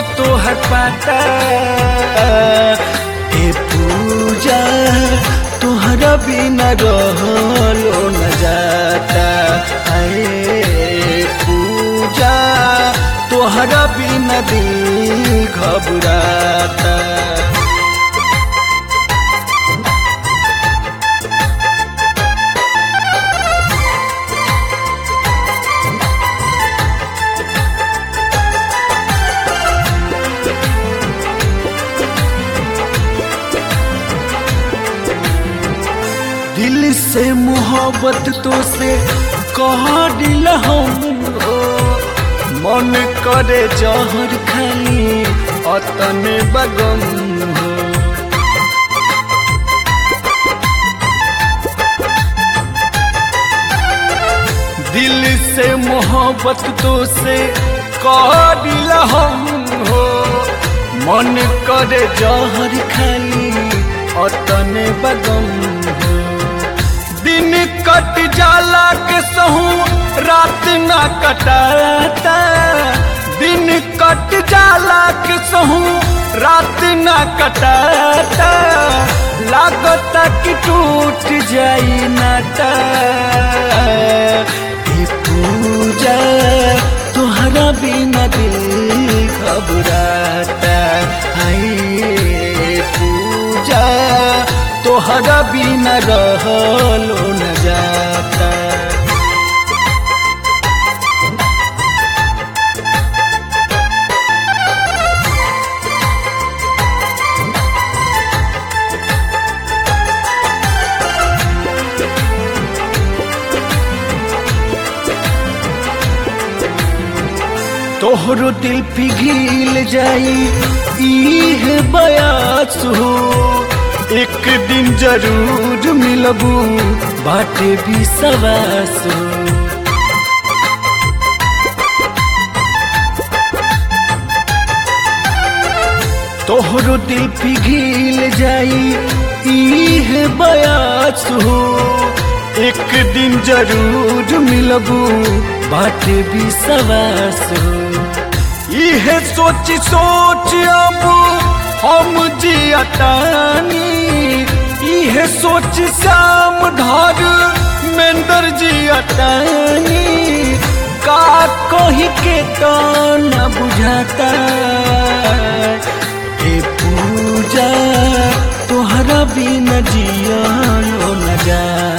तोहर पाता ए पूजा तोहरा बिना रहलो न जाता अरे पूजा तोहरा बिना दिल घबराता दिल से मोहब्बत तो से कह दिल हम हो मन करे जहर खाली अतने बगम हो दिल से मोहब्बत तो से कह दिल हम हो मन करे जहर खाली अतने बगम हो दिन कट जाला के सहू रात ना कटाता दिन कट जाला के सहू रात ना कटाता लागता कि टूट जाई नाता हे पूजा तोहरा बिना दिल घबराता हाय पूजा तोहरा बिना रहलो न जाता तोहरो दिल पिघिल जाई इह बयास हो एक दिन जरूर मिलबू बाटे भी सवास हो तोहरो दिल पिघिल जाई इह बयास हो एक दिन जरूर मिलबू बाटे भी सवास हो इह सोच सोच अब हम जियतानी इह सोच श्याम धर मेंदर जियतानी का कही के तो न बुझाता हे पूजा तोहरा बिना जिया न जा